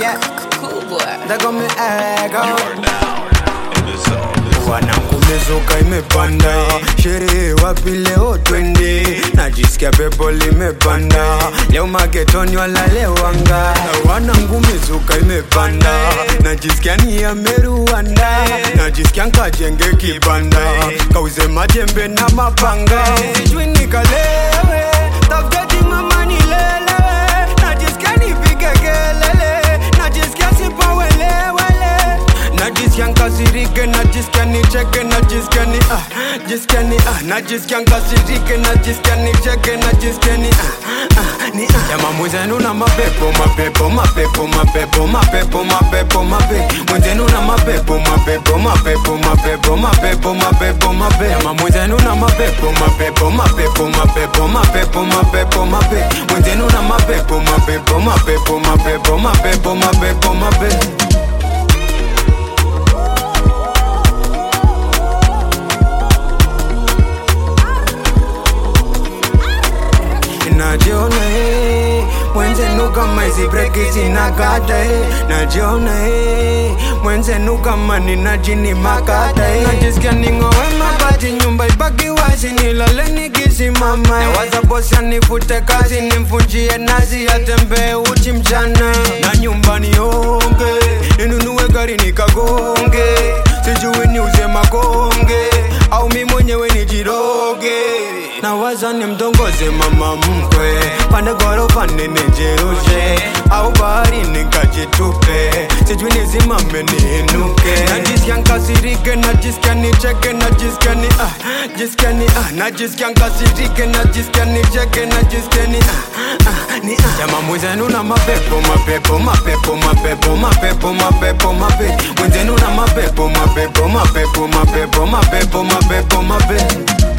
yeah. Cool boy. They got me ego. You are now in the zone. Wanakumezuka imepanda, sherehe wapi leo twende? Najisikia pepo limepanda, leo magetoni walalewanga. Wanangumezuka imepanda, najisikia ni ya Meruanda, najisikia nkajenge kibanda, kauze majembe na mapanga, sijui nikalewe, tafuteti mama nilelewe, najisikia nipige kelele, najisikia sipawelewele najisikia nkasirike najisikia nicheke najisikia ni ah jisikia ni ah najisikia nkasirike najisikia nicheke najisikia ni ah ah ni ah jamaa mwenzenu na mapepo mapepo mapepo mapepo mapepo mapepo mapepo mwenzenu na mapepo mapepo mapepo mapepo mapepo mapepo mapepo jamaa mwenzenu na mapepo mapepo mapepo mapepo mapepo mapepo mapepo mwenzenu na mapepo mapepo mapepo mapepo mapepo mapepo mapepo najiona eh, mwenzenu kama hizi breki zinakata eh, najiona eh, mwenzenu kama nina jini makata eh, najisikia ning'owe mabati nyumba ibaki wazi nilale nikisimama eh, nawaza bosi anifute kazi nimvunjie nazi atembee uchi mchana na nyumba nionge ninunue gari nikagonge sijui niuze makonge au mi mwenyewe nijiroge nawaza nimtongoze mama mkwe pande ghorofa ninijirushe au bahari nikajitupe sijui nizimame niinuke najisikia nkasirike najisikia nicheke najisikia ni ah jisikia ni ah najisikia nkasirike najisikia nicheke najisikia ni ah ah ni ah jamaa mwenzenu na mapepo mapepo mapepo mapepo mapepo mapepo mapepo mwenzenu na mapepo mapepo mapepo mapepo mapepo mapepo mapepo